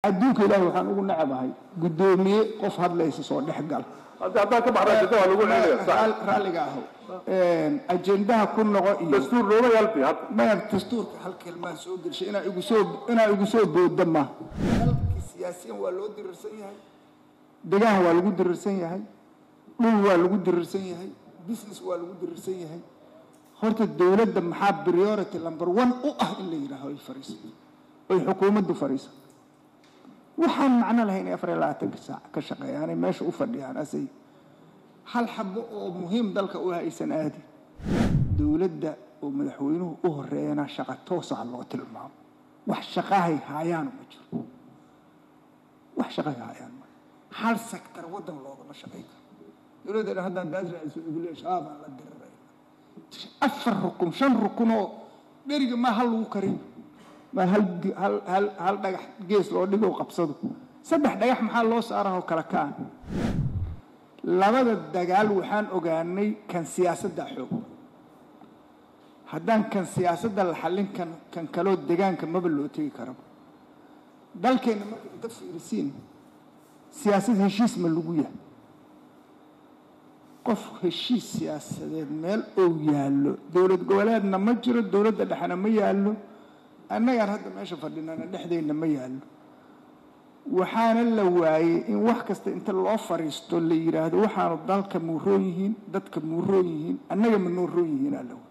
adduunka ilaahay waxaan ugu nacabahay guddoomiye qof hadlaysa soo dhex gal hadda haddaan ka baxna ajenda waa lagu celinaya sax Raal- raalliga aho ajendaha ku noqo iyo dastuur looma yaalbi hadda maya dastuurka hal kelmaan soo gelshay inaa igu soo inaa igu soo booda ma dalkii siyaasiyan waa loo dirirsan yahay degaan waa lagu dirirsan yahay dhul waa lagu dirirsan yahay business waa lagu dirirsan yahay horta dowladda maxaa priority number one u ah in la yidhaaho ay fariisato oy xukuumaddu fariisato waxaan macno lahayn inay afar iyo labaatanka saac ka shaqeeyaanay meesha u fadhiyaan asay hal xabo oo muhiim dalka u haysan aadi dowladda oo madaxweynuhu u horeeyana shaqa toosa loo tilmaamo wax shaqahay haayaan ma jiro wax shaqahay haayaan ma hal sektar waddan loogama shaqayn karo dowladda haddaan daas raaisul ugulee shabaabaan la diriray afar rukun shan rukun oo dheriga maa hal lagu kariyo maa hal di- hal hal hal dhagax gees loo dhigo qabsado saddex dhagax maxaa loo saarahoo kala kaan labada dagaal waxaan ogaanay kan siyaasadda xoog haddaan kan siyaasadda la xallin kan kan kaloo degaanka maba loo tegi karaba dalkeenna marka inta fiirisiin siyaasad heshiis ma lagu yahay qof heshiis siyaasadeed meel ou yaallo dowlad goboleedna ma jiro dowladda dhexena ma yaallo annagaan hadda meesha fadhinana dhexdeenna ma yaallo waxaana la waayey in wax kasta inta loo fariisto la yidhaahdo waxaanu dalka muuroon yihiin dadka muuroon yihiin annaga ma nooroon yihiin alla waay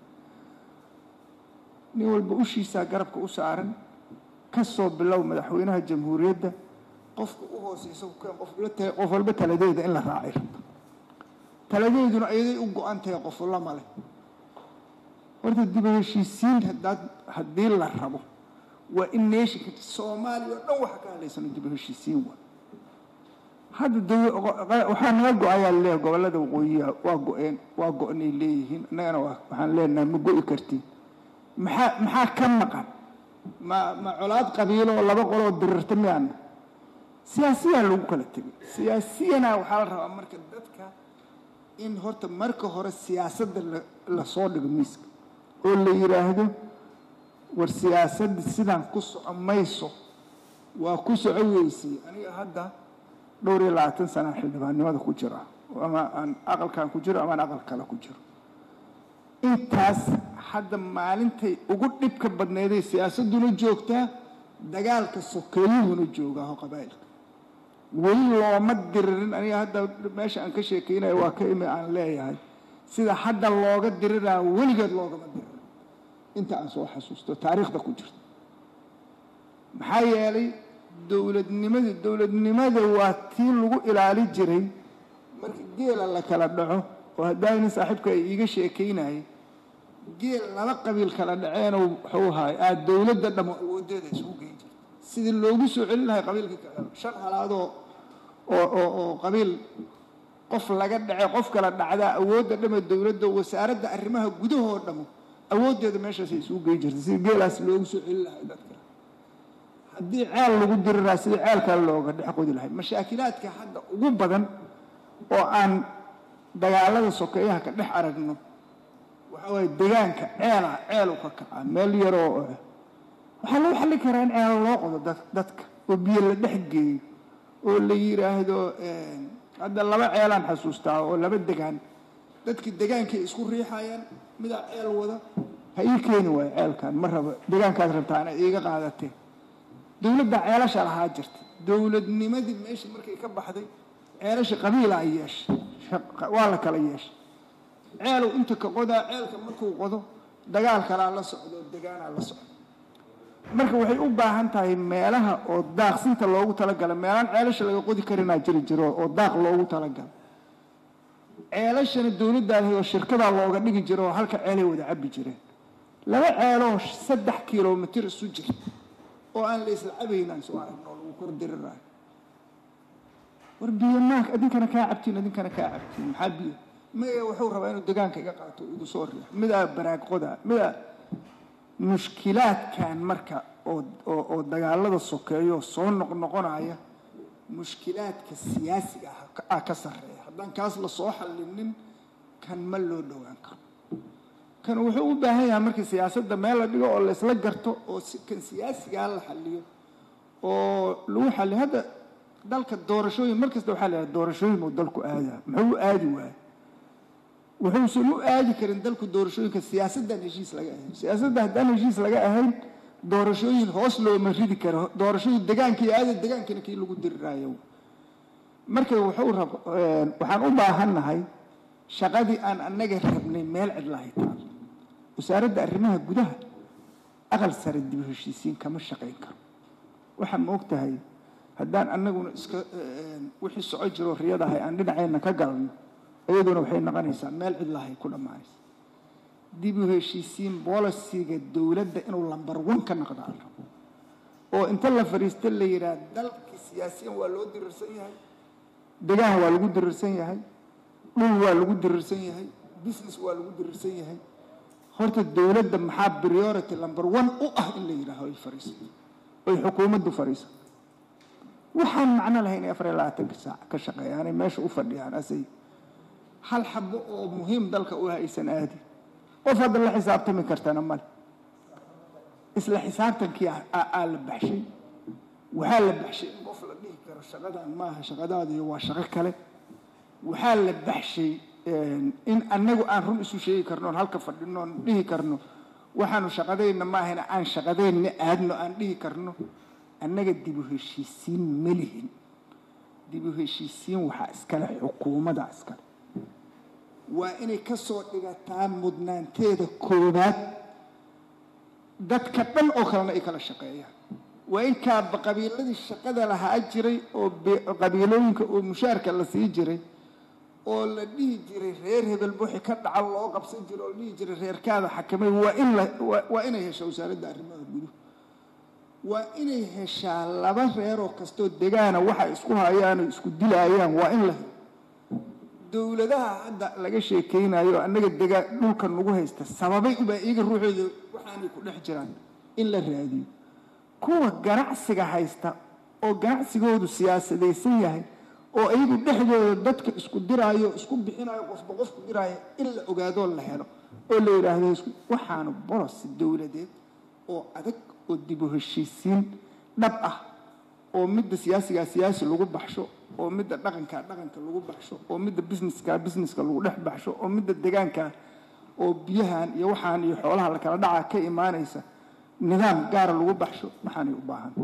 nin walba ushiisaa garabka u saaran ka soo bilow madaxweynaha jamhuuriyadda qofka u hooseysa keen qof la ta- qof walba taladeeda in la raacay rabto taladeeduna ayaday u go-an tahay qof lama leh horta dib u heshiisiin haddaad haddii la rabo waa in neeshinka soomaaliya oo dhan waxa ka hadlaysano dib u heshiisiin waa hadda daw- waxaa naga go-ayaa leeyahay gobollada waqooyiha waa go-een waa go-nay leeyihiin annagana waa- waxaan leenahay ma go-i kartiin maxaa maxaa ka maqan ma ma colaad qabiilo oo laba qoloo dirirta miyaana siyaasiyaa lagu kala tegay siyaasiyana waxaa la rabaa marka dadka in horta marka hore siyaasadda la lasoo dhigo miiska oo la yidhaahdo war siyaasadda sidaan ku soco mayso waa ku soco weysay aniga hadda dhowr iyo labaatan sana xildhibaannimada ku jira ama aan aqalkan ku jiro ama aan aqal kale ku jiro intaas hadda maalintay ugu dhibka badnayday siyaasadduna joogtaa dagaalka sokeeyuhuna joogaaho qabaa'ilka weli looma diririn aniga hadda meesha aan ka sheekeynayo waa ka imi aan leeyahay sida hadda looga diriraa weligeed loogama diririn inta aan soo xasuusto taariikhda ku jirta maxaa yeelay dowladnimada dowladnimada waa tii lagu ilaali jiray marka geela la kala dhaco oo haddaa nin saaxiibka ay iiga sheekeynayay geel laba qabiil kala dhaceenoo wuxuu ahaay aad dowladda dhamo awoodeeda isugu geyn jirta sidii loogu soo celin lahay qabiilka kale shan halaadoo oo oo oo qabiil qof laga dhace qof kala dhacdaa awoodda dhama dowladda wasaaradda arrimaha gudahoo dhamo awooddeeda meeshaasay isugu geyn jirta sidii geelaas loogu soo celin lahay dadka haddii ceel lagu diriraa sidii ceelkaa looga dhex qodi lahay mashaakilaadka hadda ugu badan oo aan dagaalada sokeeyaha ka dhex aragno waxa waaye degaanka ceela ceelu ka kacaa meel yaroo waxaa loo xallin karaa in ceelo loo qodo dad- dadka oo biyo la dhex geeyo oo la yidhaahdo hadda laba ceelaan xasuustaa oo laba degaan dadkii degaankay isku riixayaan midaa ceel wada ha ii keeni waayo ceelkan ma rabo degaankaad rabtaa inaad iiga qaadateen dowladda ceelasha lahaa jirta dowladnimadii meesha markay ka baxday ceelasha qabiilaa yeeshay shaq- waa la kala yeeshay ceelow inta ka qodaa ceelka markuu qodo dagaal kalaa la socdo degaanaa la socdo marka waxay u baahan tahay meelaha oo daaqsinta loogu talagala meelaan ceelasha laga qodi karinaa jiri jiro oo daaq loogu talagala ceelashana dowladdaa lahayd oo shirkadaa looga dhigi jiro oo halka ceelay wada cabbi jireen laba ceeloo saddex kilomitir isu jirta oo aan la isla cabaynaan soo aragno oo lagu kor diriraayo war biyo maanka idinkana kaa cabtiin idinkana kaa cabtiin maxaa biyo maya wuxuu rabaa inuu degaanka iga qaato oo igu soo riix midaa baraag qoda midaa mushkilaadkan marka oo oo oo dagaalada sokeeyo soo noqnoqonaya mushkilaadka siyaasiga ah ka- ah ka sarreeya haddaan kaas la soo xallinin kan ma loo dhowaan karo kan wuxuu u baahan yahay markii siyaasadda meel la dhigo oo laysla garto oo si kan siyaasigaa la xalliyo oo lagu xalli hadda dalka doorashooyin mar kasta waxaa la yidhaha doorashooyin buu dalku aadaa muxuu u aadi waaya wuxuusan u aadi karin dalku doorashooyinka siyaasaddan heshiis laga ahayn siyaasadda haddaan heshiis laga ahayn doorashooyin hoos looma ridi karo doorashooyin degaankii aada degaankina kii lagu diriraayo marka wuxuu rab waxaan u baahannahay shaqadii aan annaga rabnay meel cidlahay taal wasaaradda arrimaha gudaha aqal sare dib u heshiisiin kama shaqayn karo waxaa ma og tahay haddaan annaguna iska wixii soco jiro riyadahay aan dhinaceenna ka galno iyaduna waxay noqonaysaa meel cidlahay ku dhammaanaysa dib u heshiisiin bolisiga dowladda inuu lambar wan ka noqdo al rabo oo inta la fadhiista la yidhaah dalkii siyaasiyan waa loo dirirsan yahay degaan waa lagu dirirsan yahay dhul waa lagu dirirsan yahay business waa lagu dirirsan yahay horta dowladda maxaa priority number one u ah in la yidhaaho ay fadhiisato oy xukuumaddu fadhiisato waxaan macno lahayn inay afar iyo labaatanka saac ka shaqeeyaanay meesha u fadhiyaan asay hal xabo oo muhiim dalka u haysan aadi qof hadda la xisaabtami kartana male isla xisaabtankii aa la baxshay waxaa la baxshay in qof la dhihi karo shaqadan maaha shaqadaadiyo waa shaqo kale waxaa la baxshay in annagu aan run isu sheegi karno oon halka fadhino oon dhihi karno waxaanu shaqadayna maahana aan shaqadayna aadno aan dhihi karno annaga dib u heshiisiin ma lihin dib u heshiisiin waxaa iskale xukuumadda iskale waa inay ka soo dhigataa mudnaanteeda koowaad dadka dhan oo kalena ay kala shaqeeyaan waa in kaaba qabiiladii shaqada lahaa jiray oo qabiilooyinka oo mushaarka la sii jiray oo la dhihi jiray reer hebel buuxi ka dhaca loo qabsan jiray oo la dhihi jiray reerkaada xakamay waa in la waa inay heshaa wasaaradda arrimaha guduhu waa inay heshaa laba reeroo kastoo degaana waxa isku hayaan oo isku dilaayaan waa in la helo dowladaha hadda laga sheekaynayo annaga degaa dhulka nagu haysta sababay ubaa iyaga ruuxooda waxaanay ku dhex jiraan in la raadiyo kuwa ganacsiga haysta oo ganacsigoodu siyaasadaysan yahay oo iyagu dhexdooda dadka isku diraayo isku bixinayo qofba qofku diraayo in la ogaadoo la helo oo la yidhaahdo waxaanu bolos dowladeed oo adag oo dib u heshiisiin dhab ah oo midda siyaasigaa siyaasi lagu baxsho oo midda dhaqankaa dhaqanka lagu baxsho oo midda busineskaa busineska lagu dhex baxsho oo midda degaankaa oo biyahan iyo waxaan iyo xoolaha la kala dhacaa ka imaanaysa nidaam gaara lagu baxsho waxaanay u baahanta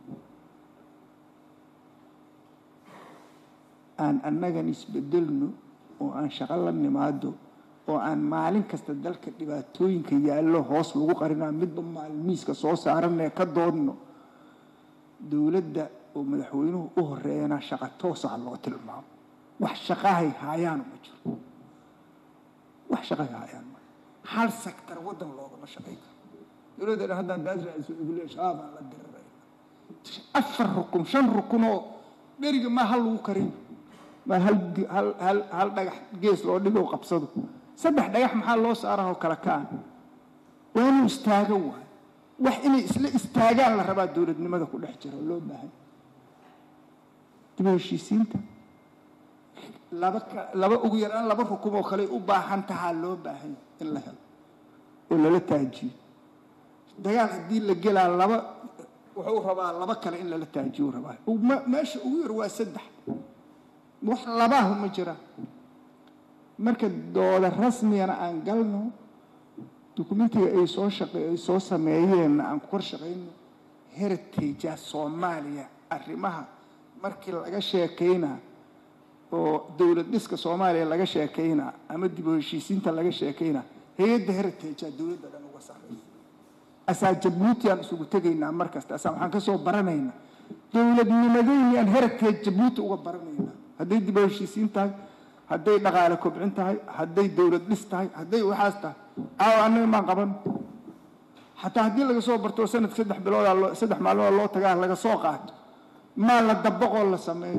aan annagan isbedelno oo aan shaqo la nimaado oo aan maalin kasta dalka dhibaatooyinka yaallo hoos lagu qarinaa midba maalmiiska soo saaranee ka doodno dowladda oo madaxweynuhu u horeeyana shaqa toosaha loo tilmaamo wax shaqahay haayaanu ma jiro wax shaqahay haayaan ma hal sektar waddan loogama shaqayn karo dowladda dhan haddaan daad raadiso igule shabaabaan la dirirayna afar rukun shan rukun oo dheriga maa hal lagu kariyo maa hal hal hal hal dhagax gees loo dhigo qabsado saddex dhagax maxaa loo saarahoo kala kaan waa inuu istaago waayo wax inay isla istaagaan la rabaa dowladnimada ku dhex jira oo loo baahan dib u heshiisiinta laba laba ugu yaraan laba rukun oo kale u baahan tahaa loo baahan in la helo oo lala taajiyo dagaal haddii la gelaa laba wuxuu rabaa laba kale in lala taajiyo rabaa meesha ugu yar waa saddex wax labaahu ma jiraan marka dooda rasmigana aan galno dukumentiga ay soo shaqe ay soo sameeyeenna aan ku kor shaqayno heritagea soomaaliya arrimaha markii laga sheekaynaa oo dowlad dhiska soomaaliya laga sheekaynaa ama dib u heshiisiinta laga sheekaynaa hay-adda heritagea dowladda dhan uga sarraysa asaa jabuuti aan isugu tegaynaa mar kasta asaa waxaan ka soo baranaynaa dowladnimadeyni aan heritage jabuuti uga baranaynaa hadday dib u heshiisiin tahay hadday dhaqaale kobcin tahay hadday dowlad dhis tahay hadday waxaas tahay aawo annaga maan qaban xataa haddii laga soo barto sanadka saddex biloodaa loo saddex maalmood loo tagaa laga soo qaato maa la dabaqoo la sameeyo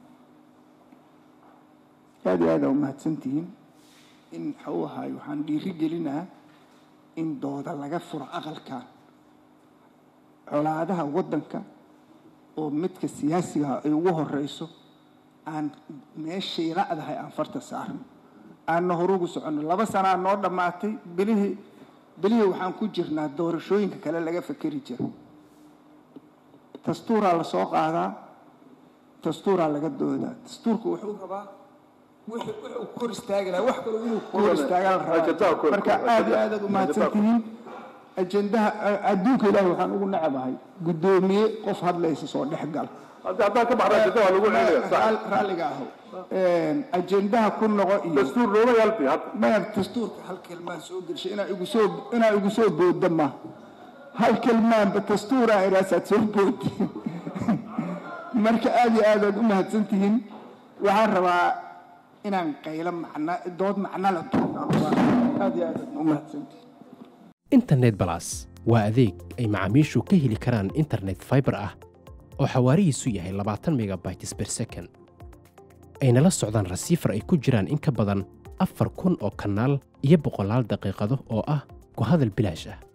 aad iyo aada umahadsantihiin in waxau ahaay waxaan dhiiri gelinaa in dooda laga furo aqalkan colaadaha waddanka oo midka siyaasigaha ay ugu horeyso aan meeshay la'dahay aan farta saarno aanna horugu soconno laba sanaa noo dhammaatay bilihii bilihii waxaan ku jirnaa doorashooyinka kale laga fekeri jira dastuuraa la soo qaadaa dastuuraa laga doodaa dastuurku wuxuu rabaa wixii wuxuu kor istaagi lahaa wax kaloo inuu kor istaagaa la Ajendaha rabaa kor- marka aad iyo aad aad u mahadsan tihiin ajendaha adduunka ilaahi waxaan ugu nacabahay guddoomiye qof hadlaysa soo dhex gal hadda haddaan ka baxna ajenda waa lagu celinaya sax Raal- raalliga aho ajendaha ku noqo iyo dastuur looma yalbi hadda maya dastuurka hal kelmaan soo gelshay inaa igu soo inaa igu soo boodda ma hal kelmaanba dastuuraa iraasaad soo boodi marka aad iyo aad aad u mahadsan tihiin waxaan rabaa inaan qaylo macna dood macno la tuuro aad iyo aad aad u mahadsan tihiin internet balas waa adeeg ay macaamiishu ka heli karaan internet fiber ah oo xawaarihiisu yahay labaatan megabytes per second ayna la socdaan rasiifar ay ku jiraan in ka badan afar kun oo kanaal iyo boqolaal daqiiqado oo ah ku hadal bilaash ah